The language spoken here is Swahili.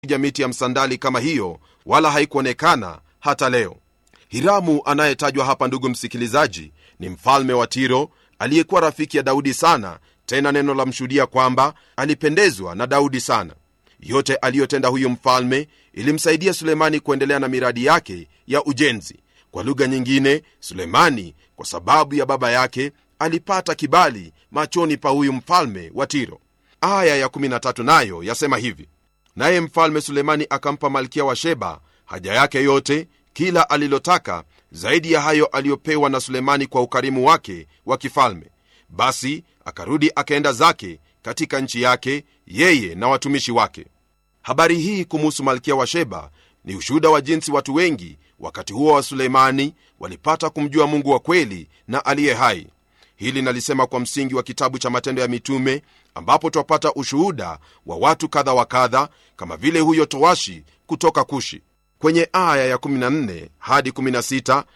kupiga miti ya msandali kama hiyo wala haikuonekana hata leo hiramu anayetajwa hapa ndugu msikilizaji ni mfalme wa tiro aliyekuwa rafiki ya daudi sana tena neno la mshuhudia kwamba alipendezwa na daudi sana yote aliyotenda huyu mfalme ilimsaidia sulemani kuendelea na miradi yake ya ujenzi kwa lugha nyingine sulemani kwa sababu ya baba yake alipata kibali machoni pa huyu mfalme wa tiro aya ya13 nayo yasema hivi naye mfalme sulemani akampa malkia wa sheba haja yake yote kila alilotaka zaidi ya hayo aliyopewa na sulemani kwa ukarimu wake wa kifalme basi akarudi akaenda zake katika nchi yake yeye na watumishi wake habari hii kumuhusu malkia wa sheba ni ushuhuda wa jinsi watu wengi wakati huo wa suleimani walipata kumjua mungu wa kweli na aliye hai hili nalisema kwa msingi wa kitabu cha matendo ya mitume ambapo twapata ushuhuda wa watu kadha wa kadha kama vile huyo towashi kutoka kushi kwenye aya ya 14 hadi 16